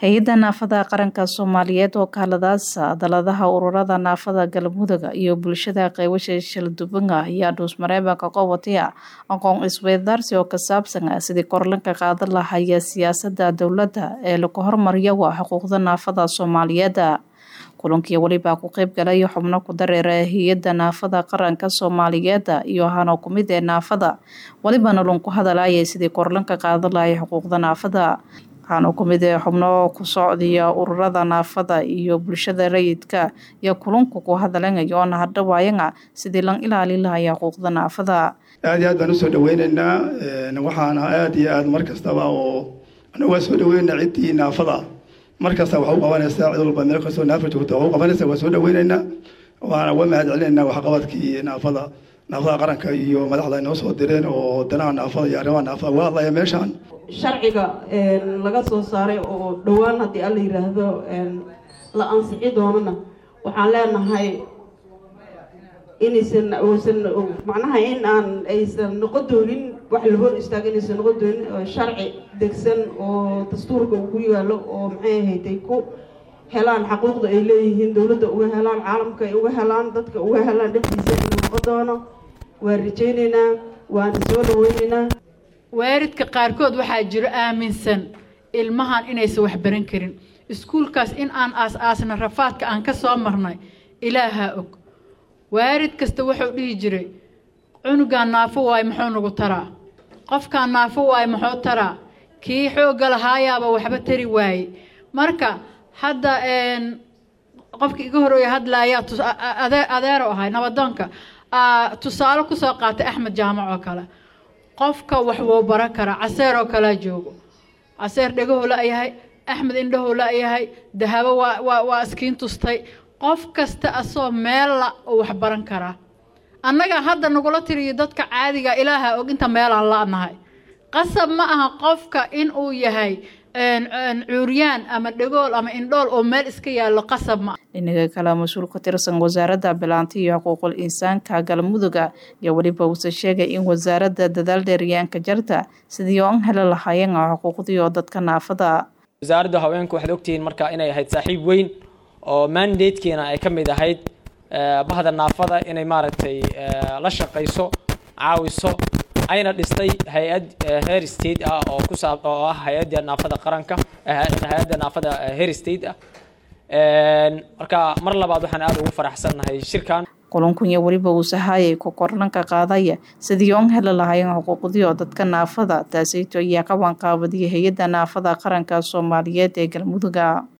hay-adda naafada qaranka soomaaliyeed oo kaaladaasa daladaha ururada naafada galmudug iyo bulshada qeybasha shaldubanga ayaa dhuusmareebanka qabataya aqoon isweydaarsi oo ka saabsan sidii korlanka qaadan lahaya siyaasada dowladda ee lagu hormariyo xuquuqda naafada soomaaliyeed kulankii welibaa ku qeyb galay xubno ku dareera hay-adda naafada qaranka soomaaliyeed iyo hano kumid ee naafada welibana lunku hadalaya sidii korlanka qaadan lahaya xuquuqda naafada waxaana kumid ee xubno ku socdiya ururada naafada iyo bulshada rayidka iyo kulunku ku hadalanayo oona hadhawaayana sidii lan ilaali lahaya xuquuqda naafada aad iyo aad baan usoo dhaweyneynaa waxaana aada iyo aad mar kastaba oo anagu waa soo dhaweynaa ciddii naafada mar kasta waxa u qabanaysaa cid walba meel kastoo naafa joogta waxa u qabanaysaa waa soo dhaweyneynaa waana uga mahad celinaynaa waxqabadkii naafada naafada qaranka iyo madaxda inoo soo direen oo danaha naafada iyo arrimaha naafada uga hadlaya meeshaan sharciga laga soo saaray oo dhowaan haddii alla yidhaahdo la ansixi doonana waxaan leenahay inaysan uusan macnaha in aan aysan noqon doonin wax la hor istaaga inaysan noqon doonin sharci degsan oo dastuurka uu ku yaalo oo maxay ahayd ay ku helaan xaquuqda ay leeyihiin dowladda uga helaan caalamka ay uga helaan dadka uga helaan dhexdiisa inuu noqon doono waan rajayneynaa waan soo dhaweyneynaa waaridka qaarkood waxaa jiro aaminsan ilmahan inaysan wax baran karin iskuulkaas in aan aas-aasna rafaadka aan ka soo marnay ilaahaa og waarid kasta wuxuu dhihi jiray cunugaan naafo waayo muxuu nagu taraa qofkaan naafo waayo muxuu taraa kii xoogga lahaayaaba waxba tari waaye marka hadda qofkii iga horeeya hadlaayaa adeero ahay nabadoonka tusaale kusoo qaatay axmed jaamac oo kale qofka wax wuu baran karaa caseer oo kalea joogo caseer dhegahoo la-yahay axmed indhahoo la-yahay dahabo waa waa waa iskiin tustay qof kasta asoo meella oo wax baran karaa annaga hadda nagula tiriyo dadka caadiga ilaaha og inta meelaan la-nahay qasab ma aha qofka in uu yahay cuuryaan ama dhegool ama indhool oo meel iska yaallo qasab ma dhinaga kale mas-uul ka tirsan wasaaradda bilaanta iyo xuquuqul insaanka galmuduga iyo weliba uuse sheegay in wasaaradda dadaal dheeriyaanka jarta sidii oo an heli lahaayeen xuquuqdii oo dadka naafada wasaaradda haweenku waxaad ogtihiin marka inay ahayd saaxiib weyn oo mandatekiina ay ka mid ahayd bahda naafada inay maaragtay la shaqayso caawiso ayna dhistay hay-ad her state ah oo ku saab oo ah hay-adda naafada qaranka hay-adda naafada her state ah marka mar labaad waxaan aada ugu faraxsannahay shirkan kulankun iyo weliba uu sahayay ku korlanka qaadaya sidii on heli lahaayeen xuquuqdii oo dadka naafada taasayto ayaa ka waanqaabadiyay hay-adda naafada qaranka soomaaliyeed ee galmuduga